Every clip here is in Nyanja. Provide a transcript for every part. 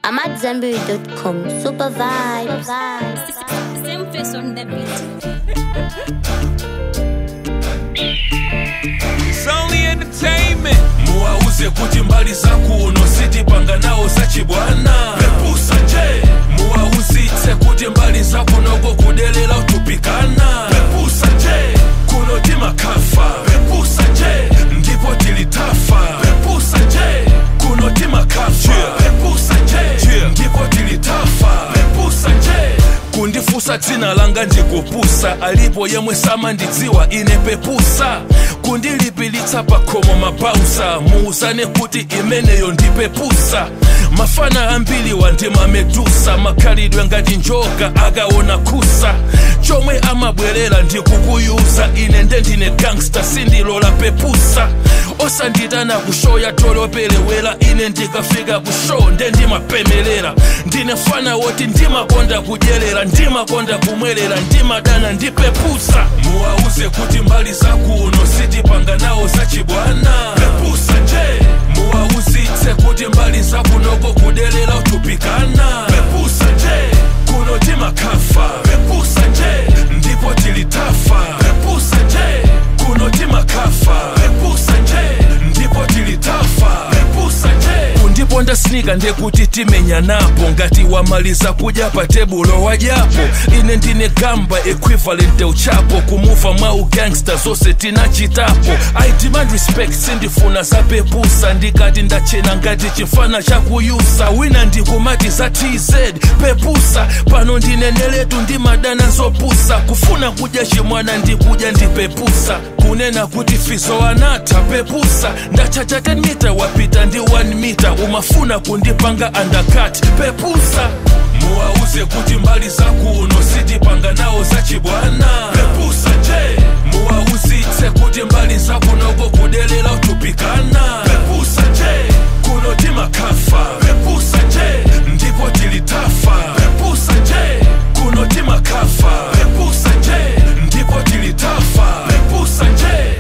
I'm at Zenberry.com. Super vibes. Same face on the beat. It's only entertainment. muwauze kuti mbali zakuno sitipanga nawo zachibwana pepusa nje muwauzitse kuti mbali zakunoko kudelera utupikana pepusa nje kuno timakafa pepusa nje ndipo tilitafa pepusa nje kuno timakafa pepusa nje ndipo tilitafa pepusa nje kundifusa dzina langa ndikupusa alipo yemwe samandidziwa ine pepusa kundilipilitsa pakhomo mabausa muuzane kuti imeneyo ndipepusa mafana ambiri wandimamedusa makhalidwe ngati njoka akaona kusa chomwe amabwerera ndikukuyuza ine nde ndine gangsta sindilola pepusa osanditana kushow ya toloperewera ine ndikafika kushow nde ndimapemelera ndine fana woti ndimakonda kudyerera ndimakonda kumwerera ndimadana ndipepusa muwauze kuti mbali zakuno sitipanga nawo zachibwana pepusa nje muwauzitse kuti mbali zakunoko kudelera utupikana pepusa nje kuno timakafa pepusa nje ndipo tilitafa pepusa nje kuno timakafa pepusa nje ndipo tilitafa pepusa nje kundiponda snika ndekuti timenya napo ngati wamaliza kudya pa tebulo wadyapo ine ndine gamba equivalent uchapo kumuva mwa ugangsta zonse tinachitapo i demand respect sindifuna zapepusa ndikati ndachena ngati chifana chakuyusa wina ndikumati za tz pepusa pano ndineneletu ndimadana zopusa kufuna kudya chimwana ndikudya ndipepusa kunena kuti fizo anatha pepusa ndachacha 10 mita wapita ndi 1 mita umafuna kundipanga undercut pepusa muwauze kuti mbali zakuno sitipanga nawo zachibwana pepusa nje muwauzitse kuti mbali zakunoko kudelera utupikana pepusa nje kuno timakafa pepusa nje ndipo tilitafa pepusa nje kuno timakafa pepusa nje ndipo tilitafa pepusa nje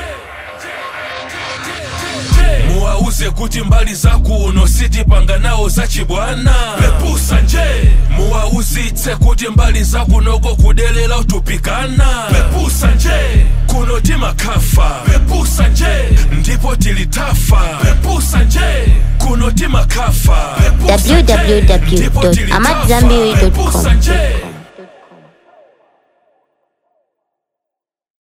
muwauze kuti mbali zakuno sitipanga nawo zachibwana pepusa nje muwauzitse kuti mbali zakunoko kudelera utupikana pepusa nje kuno timakafa pepusa nje ndipo tilitafa pepusa nje kuno timakafa pepusa nje, ndipo tilitafa. www.amadzambiri.com. Pepusa nje